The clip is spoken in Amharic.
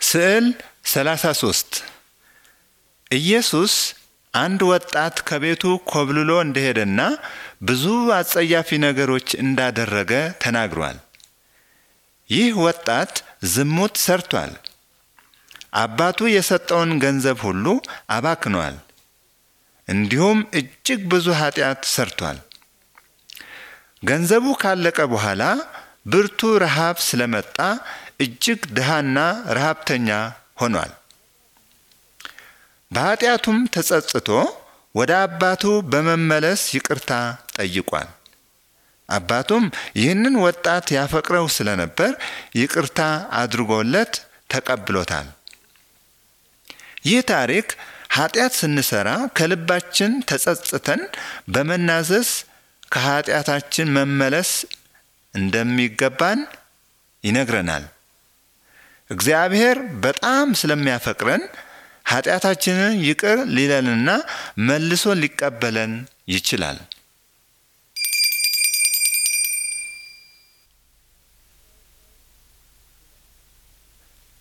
ስዕል 33 ኢየሱስ አንድ ወጣት ከቤቱ ኮብልሎ እንደሄደና ብዙ አጸያፊ ነገሮች እንዳደረገ ተናግሯል። ይህ ወጣት ዝሙት ሰርቷል። አባቱ የሰጠውን ገንዘብ ሁሉ አባክኗል። እንዲሁም እጅግ ብዙ ኃጢአት ሰርቷል። ገንዘቡ ካለቀ በኋላ ብርቱ ረሃብ ስለመጣ እጅግ ድሃና ረሃብተኛ ሆኗል። በኃጢአቱም ተጸጽቶ ወደ አባቱ በመመለስ ይቅርታ ጠይቋል። አባቱም ይህንን ወጣት ያፈቅረው ስለነበር ይቅርታ አድርጎለት ተቀብሎታል። ይህ ታሪክ ኃጢአት ስንሰራ ከልባችን ተጸጽተን በመናዘዝ ከኃጢአታችን መመለስ እንደሚገባን ይነግረናል። እግዚአብሔር በጣም ስለሚያፈቅረን ኃጢአታችንን ይቅር ሊለንና መልሶ ሊቀበለን ይችላል።